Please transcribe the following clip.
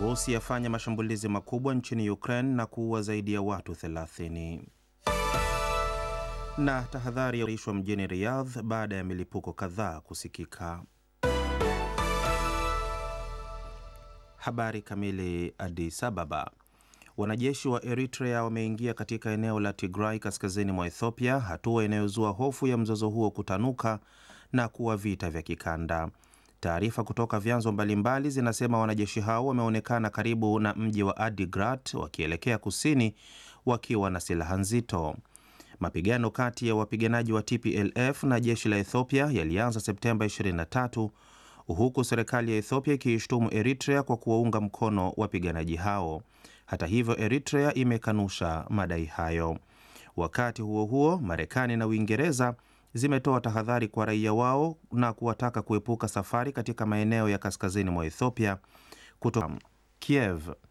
Urusi yafanya mashambulizi makubwa nchini Ukraine na kuua zaidi ya watu 30. Na tahadhari yaishwa mjini Riyadh baada ya milipuko kadhaa kusikika. Habari kamili. Addis Ababa. Wanajeshi wa Eritrea wameingia katika eneo la Tigray kaskazini mwa Ethiopia, hatua inayozua hofu ya mzozo huo kutanuka na kuwa vita vya kikanda. Taarifa kutoka vyanzo mbalimbali zinasema wanajeshi hao wameonekana karibu na mji wa Adigrat wakielekea kusini wakiwa na silaha nzito. Mapigano kati ya wapiganaji wa TPLF na jeshi la Ethiopia yalianza Septemba 23 huku serikali ya Ethiopia ikiishtumu Eritrea kwa kuwaunga mkono wapiganaji hao. Hata hivyo, Eritrea imekanusha madai hayo. Wakati huo huo, Marekani na Uingereza zimetoa tahadhari kwa raia wao na kuwataka kuepuka safari katika maeneo ya kaskazini mwa Ethiopia kutoka Kiev.